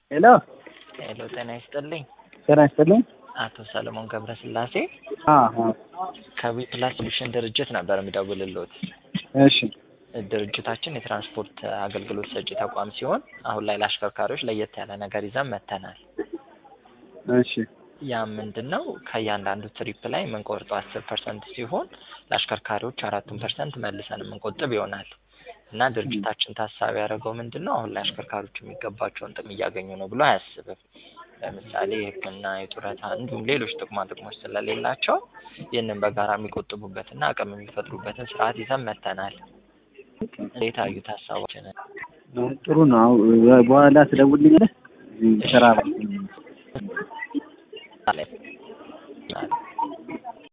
ሄሎ ሄሎ ጤና ይስጥልኝ። ጤና ይስጥልኝ። አቶ ሰለሞን ገብረስላሴ አዎ ከዊ ፕላስ ሶሉሽን ድርጅት ነበር የምደውልልዎት። እሺ ድርጅታችን የትራንስፖርት አገልግሎት ሰጪ ተቋም ሲሆን አሁን ላይ ለአሽከርካሪዎች ለየት ያለ ነገር ይዘን መጥተናል። እሺ ያ ምንድን ነው? ከእያንዳንዱ ትሪፕ ላይ የምንቆርጠው አስር ፐርሰንት ሲሆን ለአሽከርካሪዎች አራቱን ፐርሰንት መልሰን የምንቆጥብ ይሆናል እና ድርጅታችን ታሳቢ ያደረገው ምንድን ነው? አሁን ላይ አሽከርካሪዎች የሚገባቸውን ጥቅም እያገኙ ነው ብሎ አያስብም። ለምሳሌ የሕክምና፣ የጡረታ እንዲሁም ሌሎች ጥቅማ ጥቅሞች ስለሌላቸው ይህንን በጋራ የሚቆጥቡበትና አቅም የሚፈጥሩበትን ስርዓት ይዘን መጥተናል። እንዴት አዩት ሀሳባችንን? ጥሩ ነው። በኋላ ትደውልልኛለህ? ስራ ላይ ነኝ።